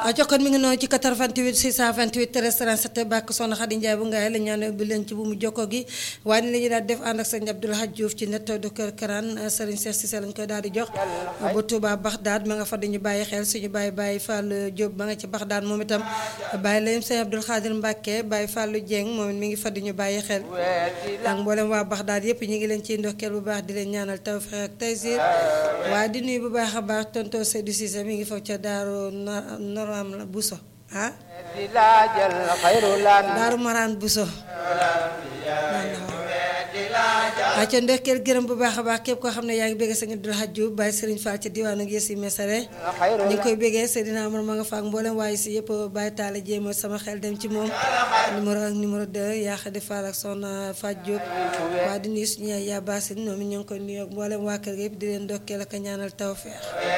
jox kon mi ngi noonu ci 88 628 13 37 bàkk soxna Xadi Njaay bu ngaay la ñaan bi leen ci bu mu jokkoo gi waaye ni la ñu daal def ànd ak sëñ Abdoul Hadj Diouf ci net du kër Karaan Serigne Cheikh Cissé lañ koy daal di jox bu Touba Baxdaad ma nga fa dañu bàyyi xel suñu bàyyi bàyyi Fallou Diop ma nga ci Baxdaad moom itam bàyyi layim sëñ Abdoul Khadir Mbacke bàyyi Fallou Dieng moom it mi ngi fa di ñu bàyyi xel ak mboolem waa Baxdaad yëpp ñu ngi leen ciy ndokkeel bu baax di leen ñaanal tawfeex ak taysir waaye di nuyu bu baax a baax tonton Seydou Cissé mi ngi foofu ca Daaru Noram la Bousso ah Daaru Maraan Bousso waa ca ndokkeel gërëm bu baax a baax képp koo xam ne yaa ngi béggee sëñ Abdoul Hadj Diouf bàyyi Serigne Fall ca diwaanu Yessi Mesare ñu ngi koy béggee Seydina Amar ma nga faak mboolem waaye si yëpp bàyyi taale jéema sama xel dem ci moom numéro ak numéro 2 yaa xadi Fall ak soxna Fatou Diop waa di nuyu suñu yaay yaa baasin ñoom ñu ngi koy nuyu ak mboolem waa kër gi yëpp di leen ndokkeel ak ñaanal tawfeex